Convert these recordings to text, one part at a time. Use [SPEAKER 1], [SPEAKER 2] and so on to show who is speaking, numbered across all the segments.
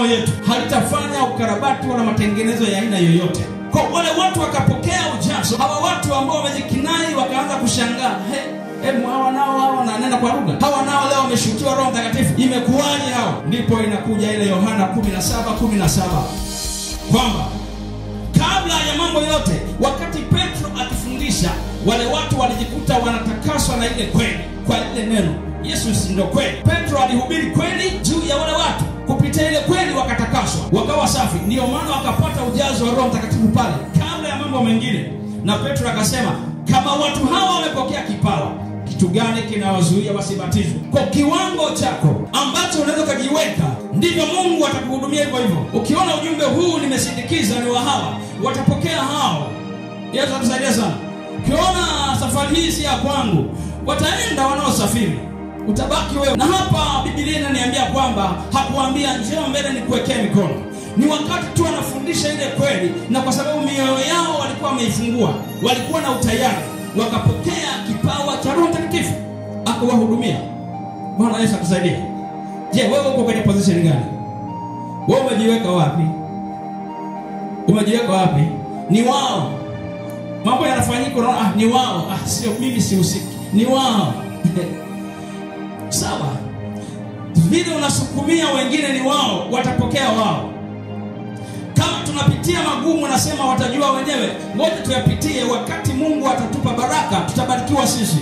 [SPEAKER 1] yetu halitafanya ukarabati wala matengenezo ya aina yoyote kwa wale watu wakapokea ujazo hawa watu ambao wamejikinai wakaanza kushangaa hey, Hebu hawa nao hawa wananena kwa lugha, hawa nao leo wameshutiwa Roho Mtakatifu, imekuwaje hao? Ndipo inakuja ile Yohana 17 17 kwamba kabla ya mambo yote, wakati Petro akifundisha, wale watu walijikuta wanatakaswa na ile kweli, kwa ile neno. Yesu si ndio kweli. Petro alihubiri kweli juu ya wale watu, kupitia ile kweli wakatakaswa, wakawa safi. Ndiyo maana wakapata ujazo wa Roho Mtakatifu pale, kabla ya mambo mengine. Na Petro akasema, kama watu hawa wamepokea kipawa, kitu gani kinawazuia wasibatizwe? Kwa kiwango chako ambacho unaweza ukajiweka, ndivyo Mungu atakuhudumia hivyo hivyo. Ukiona ujumbe huu nimesindikiza ni wa hawa, watapokea hao. Yesu atusaidia sana. Ukiona safari hii si ya kwangu, wataenda wanaosafiri, utabaki wewe. Na hapa Biblia inaniambia kwamba hakuambia njoo mbele nikuwekee mikono ni wakati tu anafundisha ile kweli, na kwa sababu mioyo yao walikuwa wameifungua, walikuwa na utayari, wakapokea kipawa cha Roho Mtakatifu akawahudumia. Bwana Yesu akusaidie. Je, wewe uko kwenye position gani? Wewe umejiweka wapi? Umejiweka wapi? Ni wao mambo yanafanyika, unaona ah, ni wao ah, sio mimi, sihusiki, ni wao sawa. Vile unasukumia wengine, ni wao, watapokea wao kama tunapitia magumu, nasema watajua wenyewe. Ngoja tuyapitie, wakati Mungu atatupa baraka, tutabarikiwa sisi.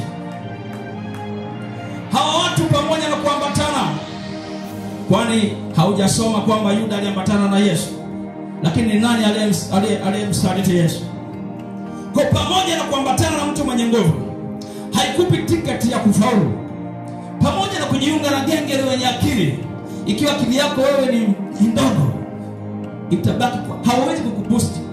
[SPEAKER 1] Hawa watu pamoja na kuambatana, kwani haujasoma kwamba Yuda aliambatana na Yesu, lakini ni nani aliyemsaliti Yesu? Kwa pamoja na kuambatana na mtu mwenye nguvu, haikupi tiketi ya kufaulu, pamoja na kujiunga na genge lenye akili. Ikiwa akili yako wewe ni ndogo itabaki kwa hawawezi kukuboost